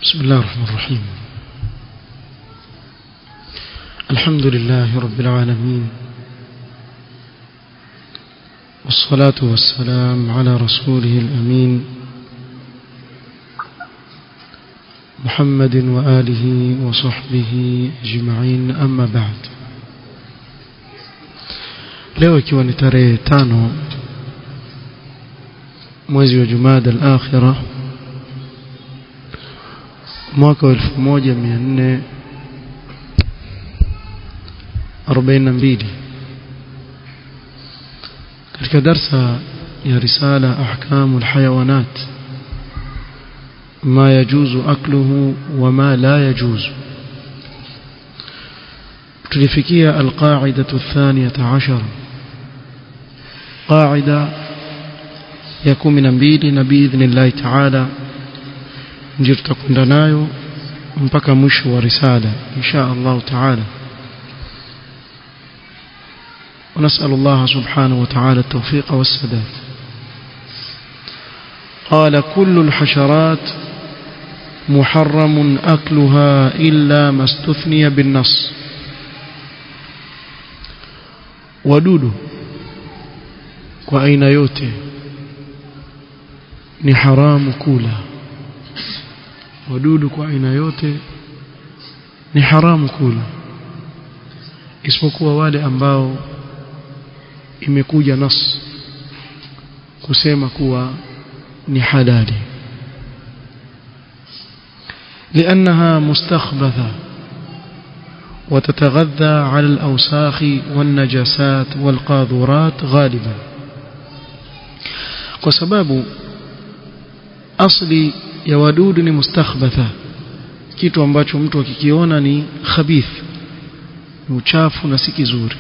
بسم الله الرحمن الرحيم الحمد لله رب العالمين والصلاة والسلام على رسوله الأمين محمد وآله وصحبه أجمعين أما بعد leo ikiwa ni tarehe tano mwezi wa Jumada al-Akhirah mwaka wa 1442 katika darsa ya risala ahkamu alhayawanat ما يجوز أكله وما لا يجوز تلفكية القاعدة الثانية عشر قاعدة يكون من نبيل بإذن الله تعالى نجرت كندنايو mpaka mwisho wa risala insha Allah taala ونسأل الله سبحانه وتعالى التوفيق والسداد قال كل الحشرات محرم أكلها إلا ما استثني بالنص ودود وأين يوتي ni haramu kula wadudu kwa aina yote ni haramu kula isipokuwa wale ambao imekuja nas kusema kuwa ni halali لأنها مستخبثة وتتغذى على الأوساخ والنجاسات والقاذورات غالبا وسباب أصلي ya wadudu ni mustakhbatha kitu ambacho mtu akikiona ni khabith ni uchafu na si kizuri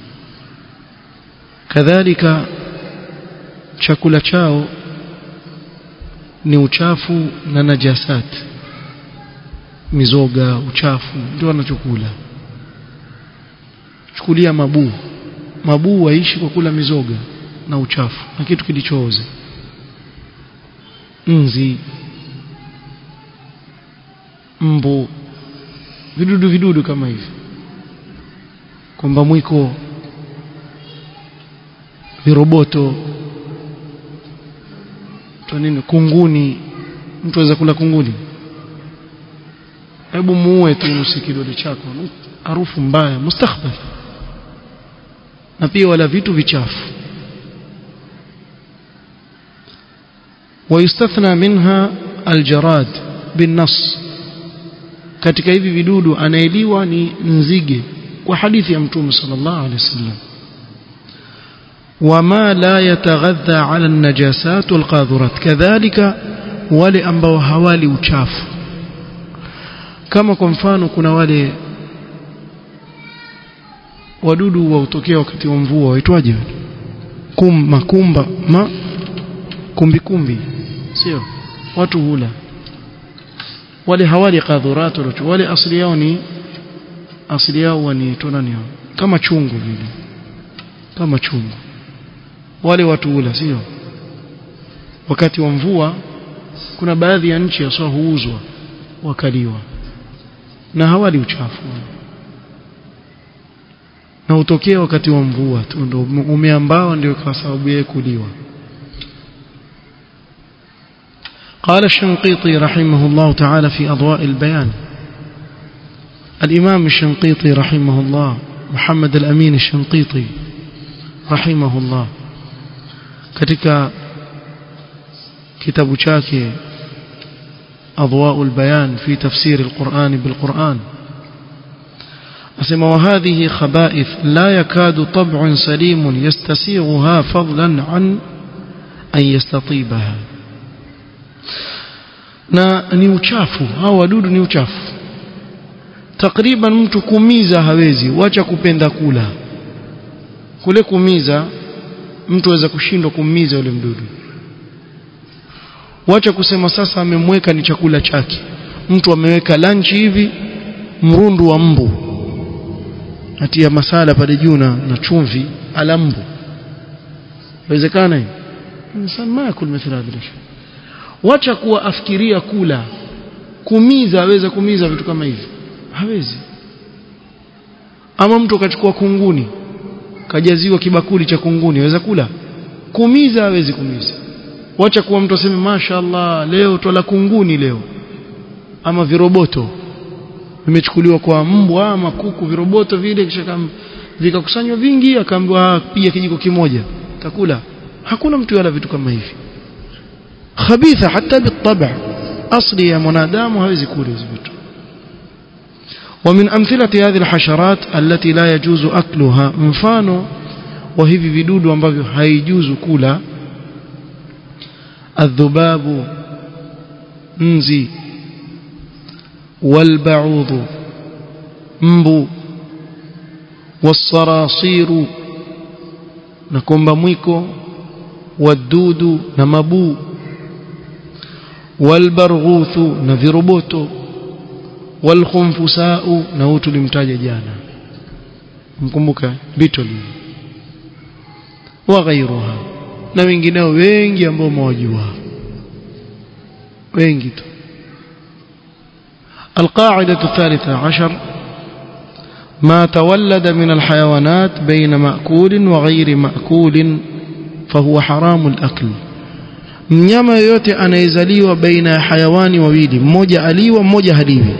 kadhalika chakula chao ni uchafu na najasat mizoga uchafu ndio wanachokula chukulia mabuu mabuu waishi kwa kula mizoga na uchafu na kitu kilichooza nzi mbu vidudu vidudu kama hivi kwamba mwiko viroboto nini kunguni mtu aweza kula kunguni hebu muue tu nusu kidole chako harufu mbaya mustakhbal na pia wala vitu vichafu ويستثنى منها الجراد بالنص katika hivi vidudu anaeliwa ni nzige kwa hadithi ya mtume sallallahu alaihi wasallam wama la yataghadha ala an-najasat wal-qadhurat kadhalika wale ambao hawali uchafu kama kwa mfano kuna wale wadudu wa utokea wakati wa mvua waitwaje kum makumba ma kumbi kumbi sio watu hula wale hawali qadhurat wale asili yao ni asili yao ni tonani yao kama chungu vile kama chungu wale watu hula sio wakati wa mvua kuna baadhi ya nchi hasa huuzwa wakaliwa na hawali uchafu na utokea wakati wa mvua tu ndio umeambao ndio kwa sababu yeye kuliwa قال الشنقيطي رحمه الله تعالى في أضواء البيان الإمام الشنقيطي رحمه الله محمد الأمين الشنقيطي رحمه الله كتك كتاب شاكي أضواء البيان في تفسير القرآن بالقرآن أسمى وهذه خبائث لا يكاد طبع سليم يستسيغها فضلا عن أن يستطيبها na ni uchafu hao wadudu ni uchafu takriban mtu kumiza hawezi wacha kupenda kula kule kumiza mtu aweza kushindwa kumiza yule mdudu wacha kusema sasa amemweka ni chakula chake mtu ameweka lunch hivi mrundu wa mbu atia masala pale juu na chumvi ala mbu inawezekana hiyo insan ma yakul mithla hadha wacha kuwa afikiria kula kumiza aweza kumiza vitu kama hivi hawezi ama mtu akachukua kunguni kajaziwa kibakuli cha kunguni aweza kula kumiza hawezi kumiza wacha kuwa mtu aseme mashaallah leo twala kunguni leo ama viroboto vimechukuliwa kwa mbwa ama kuku viroboto vile kisha vikakusanywa vingi akaambiwa pia kijiko kimoja takula hakuna mtu yala vitu kama hivi khabitha hata bitaba asli ya mwanadamu hawezi kula hizo vitu ومن أمثلة هذه الحشرات التي لا يجوز أكلها مفانو وهذه vidudu ambavyo haijuzu kula الذباب نزي والبعوض mbu والصراصير نكومبا mwiko والدود na mabuu والبرغوث na viroboto والخنفساء na huu tulimtaja jana mkumbuka beetle wa ghairuha na wengineo wengi ambao mwajua wengi tu القاعدة الثالثة عشر ما تولد من الحيوانات بين مأكول وغير مأكول فهو حرام الأكل mnyama yoyote anayezaliwa baina ya hayawani wawili mmoja aliwa mmoja haliwi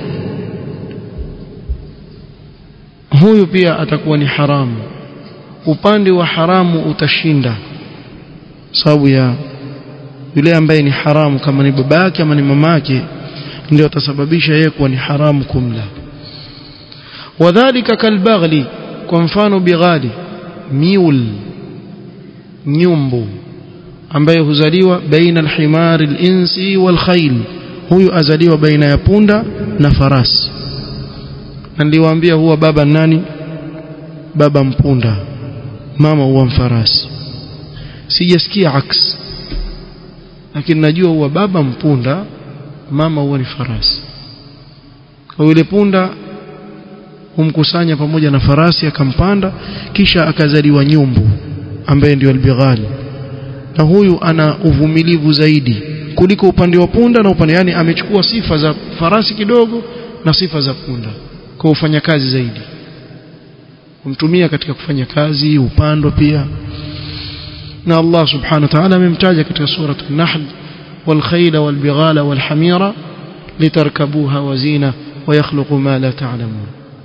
huyu pia atakuwa ni haramu upande wa haramu utashinda sababu ya yule ambaye ni haramu kama ni baba yake ama ni mama yake ndio atasababisha yeye kuwa ni haramu kumla wadhālika kalbaghli kwa mfano bighali miul nyumbu ambaye huzaliwa baina alhimari alinsi walkhayl huyu azaliwa baina ya punda na farasi na niliwaambia huwa baba nani baba mpunda mama huwa mfarasi sijasikia aks lakini najua huwa baba mpunda mama huwa ni farasi kwa yule punda humkusanya pamoja na farasi akampanda kisha akazaliwa nyumbu ambaye ndio albighali na huyu ana uvumilivu zaidi kuliko upande wa punda na upande yani amechukua sifa za farasi kidogo na sifa za punda kwa kufanya kazi zaidi kumtumia katika kufanya kazi upando pia na Allah subhanahu wa ta'ala amemtaja katika sura an-nahl والخيل والبغال والحمير لتركبوها وزينة ويخلق ما لا تعلمون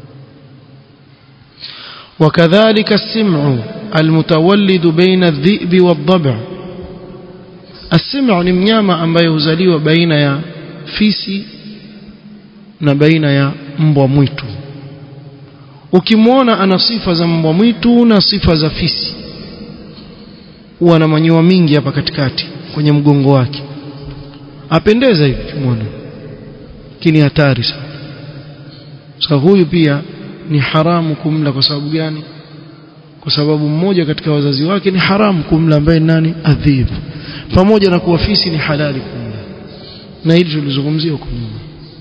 وكذلك السمع المتولد بين الذئب والضبع السمع ni mnyama ambaye huzaliwa baina ya fisi na baina ya mbwa mwitu ukimwona ana sifa za mbwa mwitu na sifa za fisi huwa na manyoya mingi hapa katikati kwenye mgongo wake apendeza hivi kimwona lakini hatari sana sasa huyu pia ni haramu kumla kwa sababu gani kwa sababu mmoja katika wazazi wake ni haramu kumla ambaye nani adhibu pamoja na kuwa fisi ni halali kumla na hili tulizungumzia huko nyuma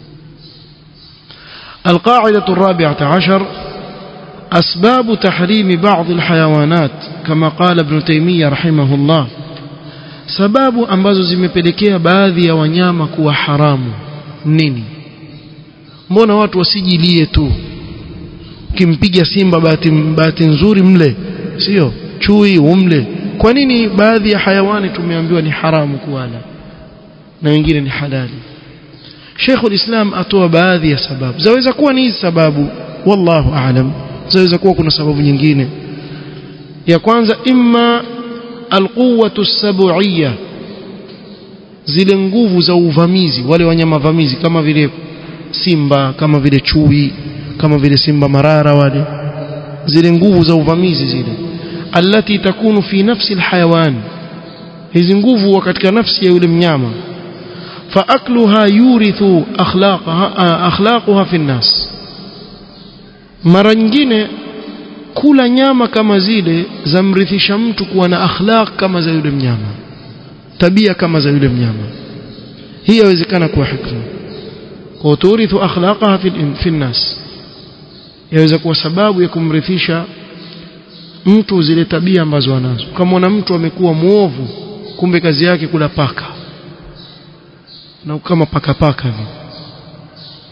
القاعدة الرابعة عشر أسباب تحريم بعض الحيوانات كما قال ابن تيمية رحمه الله sababu ambazo zimepelekea baadhi ya wanyama kuwa haramu nini mbona watu wasijilie tu ukimpiga simba bahati, bahati nzuri mle sio chui umle kwa nini baadhi ya hayawani tumeambiwa ni haramu kuwala na wengine ni halali Sheikh ulislam atoa baadhi ya sababu zaweza kuwa ni hizi sababu wallahu aalam zaweza kuwa kuna sababu nyingine ya kwanza imma alquwwatu sab'iyya zile nguvu za uvamizi wale wanyama vamizi kama vile simba kama vile chui kama vile simba marara wale zile nguvu za uvamizi zile allati takunu fi nafsi alhayawan hizi nguvu katika nafsi ya yule mnyama فأكلها يورث أخلاقها أخلاقها في الناس mara nyingine kula nyama kama zile zamrithisha mtu kuwa na akhlaq kama za yule mnyama tabia kama za yule mnyama hii yawezekana kuwa hikma kwa turithu akhlaqaha fi fi nnas yaweza kuwa sababu ya kumrithisha mtu zile tabia ambazo anazo kama mtu amekuwa muovu kumbe kazi yake kula paka na kama paka paka hivi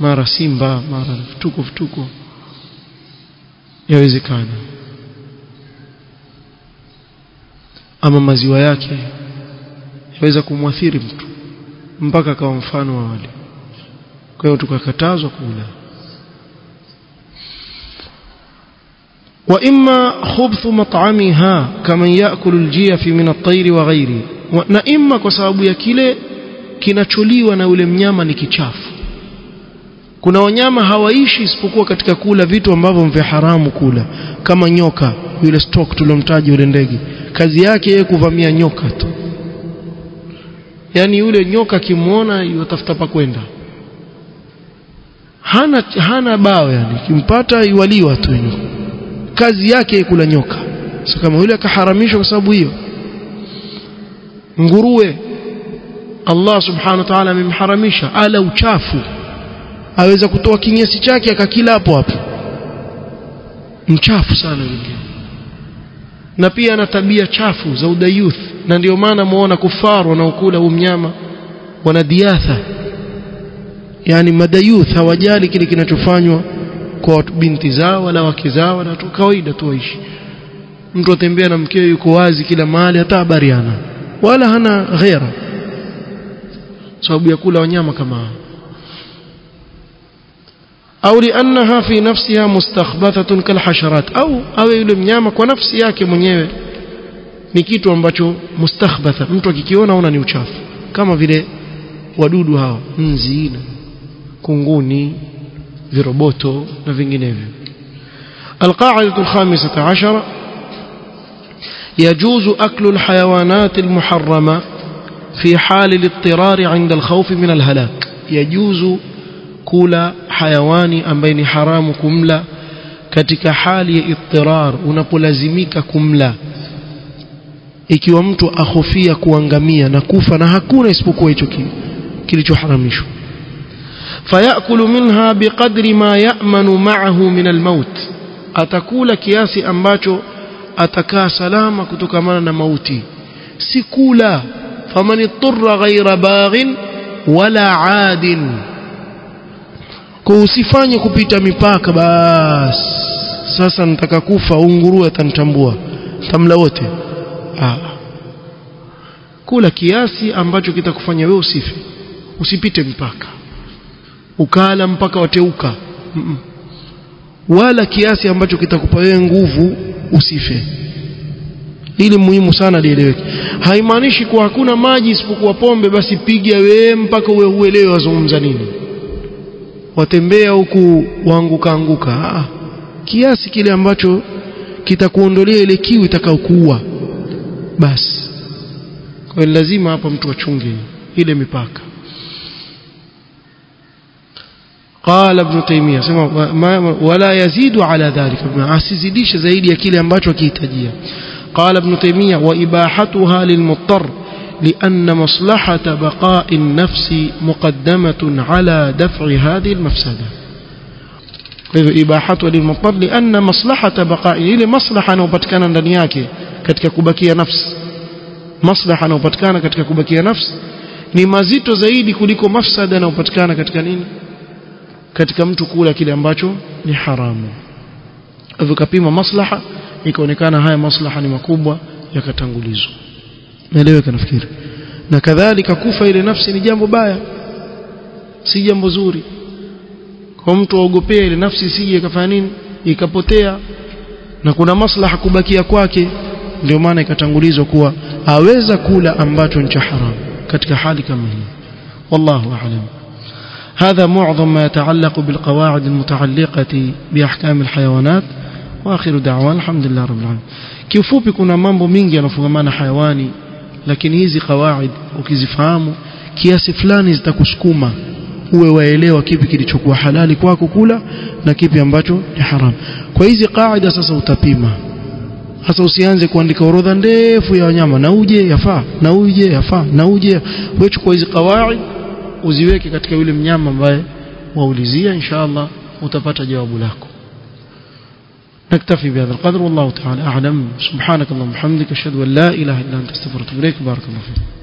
mara simba mara vituko vituko yawezekana ama maziwa yake yaweza kumwathiri mtu mpaka akawa mfano wa wale kwa hiyo tukakatazwa kula وإما خبث مطعمها كمن يأكل الجيف من الطير وغيره na imma kwa sababu ya kile kinacholiwa na yule mnyama ni kichafu kuna wanyama hawaishi isipokuwa katika kula vitu ambavyo vya haramu kula kama nyoka yule stock tulomtaja yule ndege kazi yake yeye kuvamia nyoka tu yani yule nyoka kimwona yatafuta pa kwenda hana hana bao yani kimpata iwaliwa tu nyoka kazi yake kula nyoka sio kama yule akaharamishwa kwa sababu hiyo nguruwe Allah subhanahu wa ta'ala amemharamisha ala uchafu aweza kutoa kinyesi chake akakila hapo hapo mchafu sana yule na pia ana tabia chafu za udayuth na ndio maana muona kufaru wanaokula huu mnyama wana diatha yani madayuth hawajali kile kinachofanywa kwa binti zao wala wake zao wala tu kawaida tu waishi mtu atembea na mkeo yuko wazi kila mahali hata habariana wala hana ghera sababu ya kula wanyama kama hao au liannaha fi nafsiha mustakhbathatun kalhasharat au awe yule mnyama kwa nafsi yake mwenyewe ni kitu ambacho mustakhbatha mtu akikiona ona ni uchafu kama vile wadudu hawa nzi na kunguni viroboto na vinginevyo القاعدة الخامسة عشر يجوز أكل الحيوانات المحرمة في حال الاضطرار عند الخوف من الهلاك يجوز kula hayawani ambaye ni haramu kumla katika hali ya ittirar unapolazimika kumla ikiwa mtu ahofia kuangamia na kufa na hakuna isipokuwa hicho kilichoharamishwa fayakulu minha biqadri ma ya'manu ma'ahu min almaut atakula kiasi ambacho atakaa salama kutokamana na mauti si kula faman ittara ghayra baghin wala 'adin kwa usifanye kupita mipaka bas sasa nataka kufa unguruwe atanitambua tamla wote ah. kula kiasi ambacho kitakufanya wewe usife usipite mpaka ukala mpaka wateuka mm -mm. wala kiasi ambacho kitakupa wewe nguvu usife ili muhimu sana lieleweke haimaanishi kuwa hakuna maji isipokuwa pombe basi piga wewe mpaka uwe uelewe wazungumza nini watembea huku waanguka anguka ah, kiasi kile ambacho kitakuondolea ile kiu itakayokuua basi kwa hiyo lazima hapa mtu achunge ile mipaka قال ابن تيمية ولا يزيد على ذلك asizidishe zaidi ya kile ambacho akihitajia قال ابن تيمية وإباحتها للمضطر لأن مصلحة بقاء النفس مقدمة على دفع هذه المفسدة إباحته للمضطر لأن مصلحة بقاء إلى مصلحة نوبتكان ndani yake katika kubakia nafsi maslaha yanayopatikana katika kubakia nafsi ni mazito zaidi kuliko mafsada yanayopatikana katika nini katika mtu kula kile ambacho ni haramu hivyo kapima maslaha ikaonekana haya maslaha ni makubwa yakatangulizwa naeleweka nafikiri na kadhalika kufa ile nafsi ni jambo baya si jambo zuri kwa mtu aogopea ile nafsi isije ikafanya nini ikapotea na kuna maslaha kubakia kwake ndio maana ikatangulizwa kuwa aweza kula ambacho ni cha haramu katika hali kama hii wallahu a'lam هذا معظم ما يتعلق بالقواعد المتعلقة بأحكام الحيوانات واخر دعوانا الحمد لله رب العالمين kiufupi kuna mambo mingi yanafungamana hayawani lakini hizi kawaid ukizifahamu kiasi fulani zitakusukuma uwe waelewa kipi kilichokuwa halali kwako kula na kipi ambacho ni haram kwa hizi kaida sasa utapima sasa usianze kuandika orodha ndefu ya wanyama na uje yafaa na uje yafaa na uje wewe chukua hizi kawaid uziweke katika yule mnyama ambaye waulizia inshallah utapata jawabu lako نكتفي بهذا القدر والله تعالى أعلم سبحانك اللهم وبحمدك أشهد أن لا إله إلا أنت استغفرك وأتوب إليك بارك الله فيك